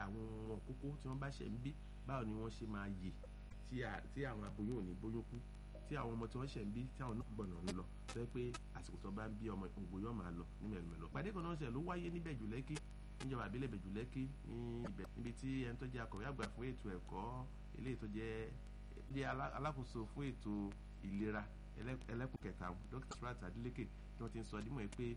àwọn ọmọ kókó tí wọ́n bá ṣẹ̀ ń bí báwo ni wọ́n ṣe máa yè tí àwọn aboyún ò ní bóyún kú tí àwọn ọmọ tí wọ́n ṣẹ̀ ń bí tí àwọn náà gbọ̀nà ń lọ tó yẹ pé àsìkò tó bá ń bí ọmọ ògbó yóò máa lọ ní mẹ̀lẹ́mẹ̀lọ́ pàdé kan náà ṣẹ̀ ló wáyé níbẹ̀ jù lẹ́kì níjọba àbílẹ̀ bẹ̀jù lẹ́kì ní ibẹ̀ níbi tí ẹni tó jẹ́ akọ̀wé àgbà fún ètò ẹ̀kọ́ eléyìí tó jẹ́ ilé alákòóso fún ètò ìlera ẹlẹ́kùn kẹta dr surat adeleke tí wọ́n ti ń sọ dímọ̀ pé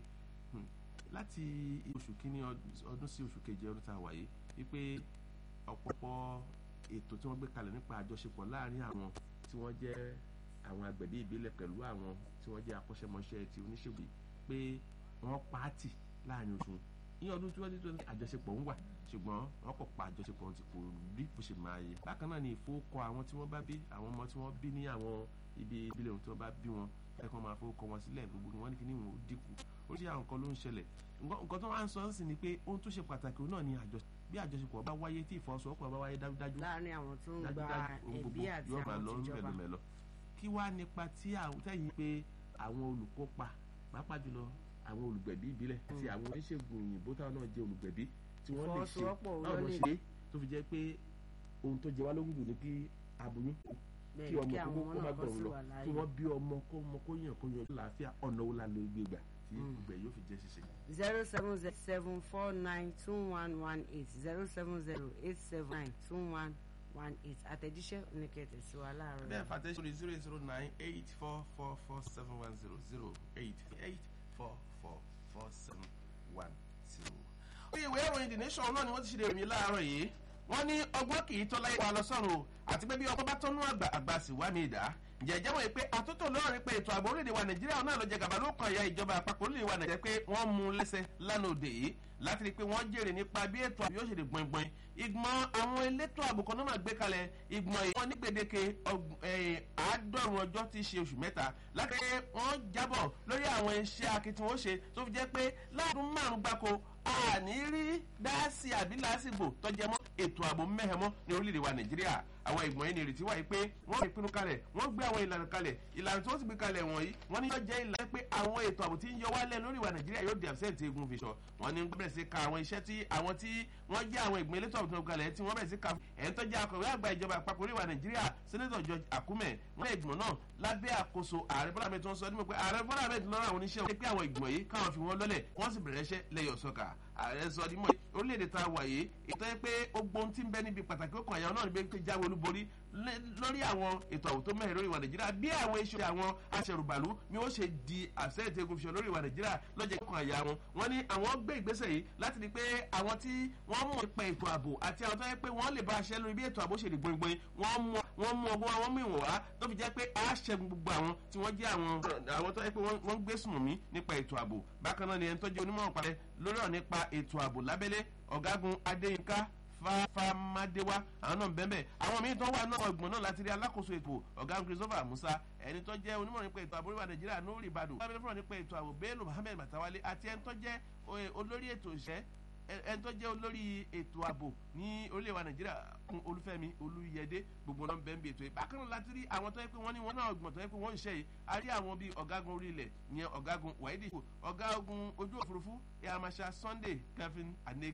láti oṣù kínní ọdún sí oṣù keje ọdún tá a wáyé wípé ọ̀pọ̀pọ̀ ètò tí wọ́n gbé kalẹ̀ nípa àjọṣepọ̀ láàrin àwọn tí wọ́n jẹ́ àwọn agbẹ̀bí ìbílẹ̀ pẹ̀lú àwọn tí wọ́n jẹ́ akọ́ṣẹ́mọṣẹ́ ti oníṣègùn pé wọ́n pààtì láàrin oṣù ní ọdún tí wọ́n ti tó ní àjọṣepọ̀ ń wà ṣùgbọ́n wọ́n kò pa àjọṣepọ̀ ti kò rí bó ṣe máa yẹ. bákan náà ni ìfowókọ àwọn tí wọ́n bá bí àwọn ọmọ tí wọ́n bí ní àwọn ibi ìbílẹ̀ ohun tí wọ́n bá bí wọn ẹ̀kọ́ máa fowókọ wọn sílẹ̀ gbogbo wọn ní kí ní wọn ó dínkù oríṣi àwọn nǹkan ló ń ṣẹlẹ̀ nǹkan tó wá ń sọ ń sìn ni pé ohun tó ṣe pàtàkì náà ni àjọṣepọ̀ bí àjọṣepọ̀ bá wáyé tí ìfọwọ́sowọ́pọ̀ bá wáyé dájúdájú láàrin àwọn tó ń gba ẹbí àti àwọn tìjọba kí wá nípa tí tẹ̀yìn pé àwọn olùkópa pàápàá jùlọ àwọn olùgbẹ̀bí ìbílẹ̀ àti àwọn oníṣègùn òyìnbó táwọn náà jẹ́ olùgbẹ̀bí tí wọ́n lè ṣe báwọn náà ṣe tó fi jẹ́ pé ohun tó jẹ wá lógún jù ní kí aboyún kí ọmọ kókó kó má gbọ̀rún lọ kí wọ́n bí ọmọ kó ọmọ kó yàn kó yan láàfíà ọ̀nà wo la lè gbé gbà tí ìgbẹ́ yóò fi jẹ́ ṣiṣẹ́. zero seven zero seven four nine two one one eight zero seven zero eight seven nine two one one eight àtẹ̀jíṣẹ́ oníkẹ́tẹ̀ sí wa láàárọ̀. bẹ́ẹ̀ fàtẹ́ sórí zero zero nine eight four four four seven one zero zero eight eight four four four seven one zero. oye ìwé ìròyìn the nation náà ni wọ́n ti ṣe ìròyìn láàárọ̀ yìí wọ́n ní ọgbọ́n kì í tọ́ láyé wa lọ sọ́run o àti pé bí ọkọ bá tọ́nú àgbà àgbà sì wá mi ìdá jẹjẹ wọ̀nyí pé àtúntò lọ́rọ̀ rí pé ètò ààbò orílẹ̀-èdè wa nàìjíríà náà ló jẹ gàba ló kàn ya ìjọba àpapọ̀ orílẹ̀-èdè wa nàìjíríà pé wọ́n mú lẹ́sẹ̀ lánàá òde yìí láti rí i pé wọ́n jèrè nípa bí ètò ààbò yóò ṣe lè gbọ̀ngbọ̀n ìgbọ̀n àwọn elétò ààbò kan náà máa gbé kalẹ̀ ìgbọ̀n yìí wọ́n ní gbèdéke àádọ́rùn ọjọ́ tí í ṣe oṣù mẹ́ta láti pé wọ́n jábọ̀ lórí àwọn iṣẹ́ akitiyan ó ṣe tó fi jẹ́ pé láàdún márùn-ún gbáko àní rí dáàsì àbí lásìgbò tọ́jẹ́ mọ́ ètò ààbò mẹ́hẹ̀mọ́ ní orílẹ̀-èdè wa nàìjíríà àwọn ìgbọ̀n yìí ní ìrètí wáyé pé wọ́n fi pinnu kalẹ̀ wọ́n gbé àwọn ìlànà kalẹ̀ ìlànà tí wọ́n sì gbé kalẹ̀ wọ̀nyí wọ́n ní yóò jẹ́ ìlànà pé àwọn ètò ààbò tí ń yọ wálẹ̀ lórí ìwà nàìjíríà yóò di absent egun fi sọ wọ́n ní bẹ̀rẹ̀ sí ka àwọn iṣẹ́ tí àwọn tí wọ́n jẹ́ àwọn ìgbìmọ̀ elétò ààbò tó kalẹ̀ tí wọ́n bẹ̀rẹ̀ sí ka ẹ̀ń tó jẹ́ akọ̀wé àgbà ìjọba àpapọ̀ orí ìwà nàìjíríà sẹ́nẹ́tọ̀ george akume wọ́n lé ìgbìmọ̀ náà lábẹ́ àkóso ààrẹ bọ́lá ahmed tó ń sọ nípa pé ààrẹ bọ́lá ahmed lọ́rọ̀ àwọn oníṣẹ́ wọn pé àwọn ìgbìmọ̀ yìí káwọn fi wọ́n lọ́lẹ̀ wọ́n sì bẹ̀rẹ̀ iṣẹ́ lẹ́yọ̀ sọ́kà ààrẹ sọ nímọ̀ orílẹ̀-èdè tá a wà yìí ètò ẹ pé ó gbóhun tí ń bẹ níbi pàtàkì ó kàn àyàwó náà níbi pé jáwé olúborí lórí àwọn ètò àwò tó mẹ́rin lórí ìwà nàìjíríà bí àwọn iṣẹ́ àwọn aṣẹ̀rùbàlú ni ó ṣe di àṣẹ́yìntì egun fiṣọ lórí ìwà nàìjíríà lọ́jọ́ kàn àyà wọn wọn ni àwọn gbé ìgbésẹ̀ yìí láti rí pé àwọn tí wọ́n mọ̀ nípa ètò ààbò àti àwọn tó yẹ pé wọ́n lè bá aṣẹ́ lórí bí ètò ààbò ṣe lè gbóngbóng wọ́n mú ọgbọ́n àwọn mú ìwọ̀n wá tó fi jẹ́ pé a ṣẹ́gun gbogbo àwọn tí wọ́n jẹ́ àwọn àwọn tó yẹ pé wọ́n gbé sùnmí nípa ètò ààbò bákan náà ni ẹni tó jẹ́ onímọ̀ parẹ́ lórí ọ̀ nípa ètò ààbò lábẹ́lé ọ̀gágun adéyínká fáfámádéwá àwọn náà bẹ́ẹ̀ àwọn míín tó wà náà ọgbọ̀n náà láti rí alákòóso ètò ọ̀gá christopher musa ẹni tó jẹ́ onímọ̀ nípa ètò ààbò orílẹ̀ nàìjíríà nóòrì ìbàdàn lábẹ́lẹ́ fúnra nípa ètò ààbò bello mohammed matawale àti ẹni tó jẹ́ olórí ètò ìṣẹ́ ẹni tó jẹ́ olórí ètò ààbò ní orílẹ̀ wa nàìjíríà kún olúfẹ́mi olúyẹdẹ gbogbo náà bẹ́ẹ̀ ń bí ètò yìí bákan náà láti rí àwọn tó yẹ pé wọ́n ní wọ́n náà gbọ̀n tó yẹ pé wọ́n ń ṣe yìí a rí àwọn bíi ọ̀gágun orí ilẹ̀ ìyẹn ọ̀gágun wáídì ọ̀gágun ojú òfurufú ẹ̀ àmàṣà sunday kevin ane